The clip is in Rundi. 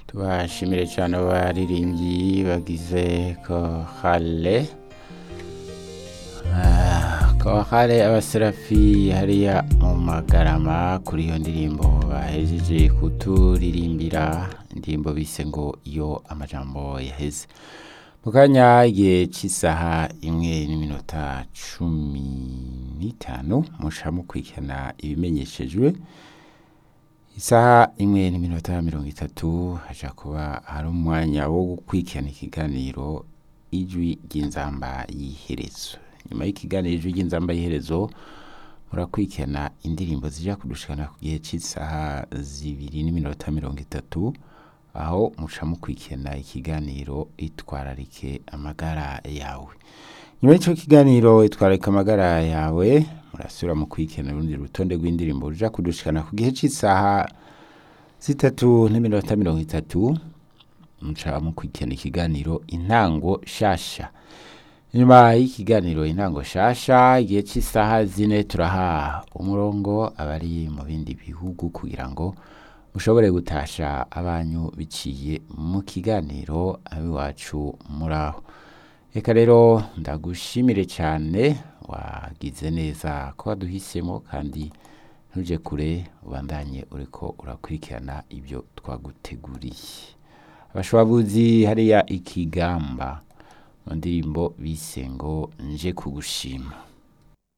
tubashimire cyane abaririmbyi bagize kohale kohale abaserafi hariya mu magarama kuri iyo ndirimbo bahejeje kuturirimbira indirimbo bise ngo iyo amajambo yaheze mu kanya igihe cy'isaha imwe n'iminota cumi n'itanu musha mukurikirana ibimenyeshejwe isaha imwe n'iminota mirongo itatu haja kuba hari umwanya wo gukurikirana ikiganiro ijwi ry'inzamba y'iherezo nyuma y'ikiganiro ijwi ry'inzamba y'iherezo murakurikirana indirimbo zija kudushikana ku gihe cy'isaha zibiri n'iminota mirongo itatu aho muca mukurikirana ikiganiro itwararike amagara yawe nyuma y'icyo kiganiro itwararike amagara yawe murasubira mu kurikirana urundi rutonde rw'indirimbo ruja kudushikana ku gihe cy'isaha zitatu n'iminota mirongo itatu muca mukurikirana ikiganiro intango shasha nyuma y'ikiganiro intango shasha igihe cy'isaha zine turaha umurongo abari mu bindi bihugu kugira ngo mushobore gutasha abanyu biciye mu kiganiro abiwacu muraho reka rero ndagushimire cyane wagize neza ko waduhisemo kandi ntuje kure ubandanye uriko urakurikirana ibyo twaguteguriye abashwabuzi hariya ikigamba mu ndirimbo bise ngo nje kugushima